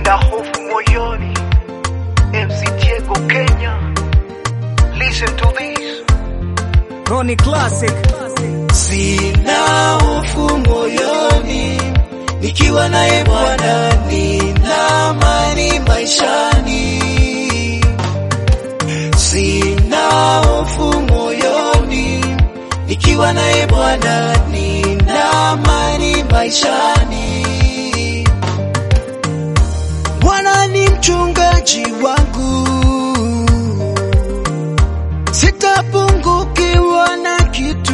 na hofu moyoni. MC Diego Kenya, listen to this. Ronnie Classic. Sina hofu moyoni, nikiwa naye Bwana nina amani maishani. Sina hofu moyoni, nikiwa naye Bwana nina amani maishani. Bwana ni mchungaji wangu, sitapungukiwa na kitu.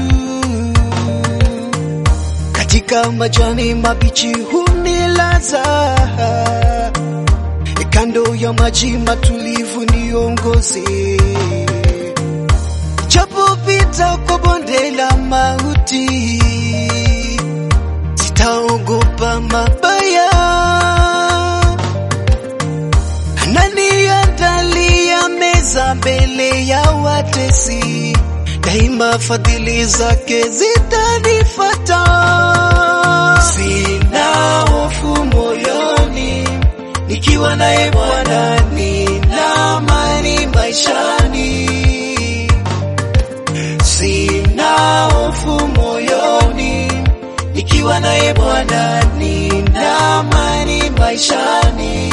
Katika majani mabichi hunilaza, kando ya maji matulivu niongoze. Japopita kwa bonde la mauti, sitaogopa mabaya ananiandalia meza mbele ya watesi, daima fadhili zake zitanifata. Sina hofu moyoni, nikiwa naye Bwana nina amani maishani. Sina hofu moyoni, nikiwa naye Bwana nina amani maishani.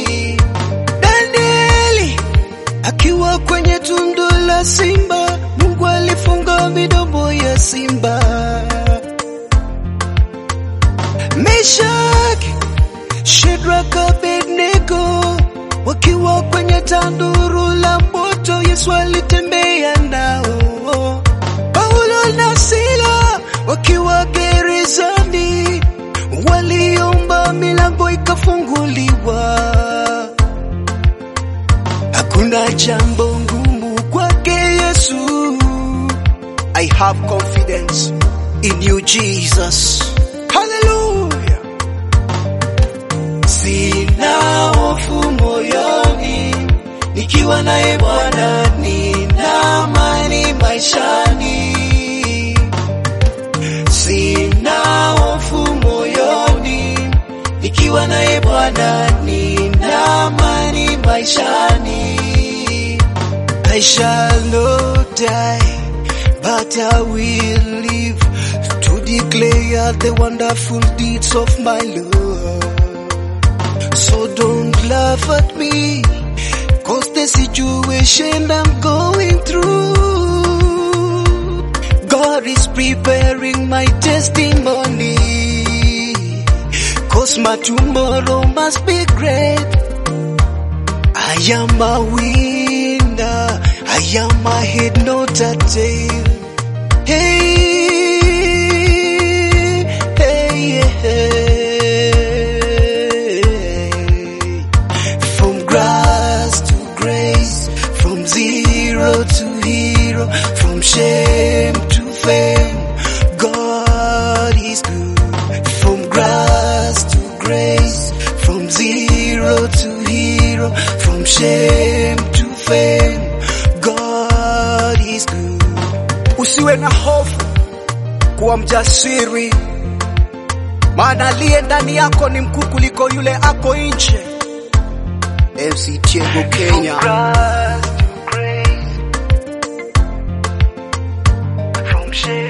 Danieli akiwa kwenye tundu la simba, Mungu alifunga midomo ya simba. Meshaki, Shadraka, Abednego wakiwa kwenye tanduru la moto, Yesu alitembea nao. Paulo na Sila wakiwa gerezani, waliomba milango ikafunguliwa. Hakuna jambo ngumu kwake Yesu. I have confidence in you Jesus. Hallelujah. Sina hofu moyoni, nikiwa naye Bwana nina amani maishani. Sina hofu moyoni, nikiwa naye Bwana nina amani maishani. I shall not die, but I will live to declare the wonderful deeds of my Lord. So don't laugh at me, cause the situation I'm going through. God is preparing my testimony, cause my tomorrow must be great. I am a winner, I am a head, not a tail. Hey, hey, hey. From grass to grace, from zero to hero, from shame to fame, God is good. From grass to grace, from zero to hero, from shame to fame, God is good. Usiwe na hofu, kuwa mjasiri, maana aliye ndani yako ni mkuu kuliko yule ako nje. MC Diego Kenya. From shame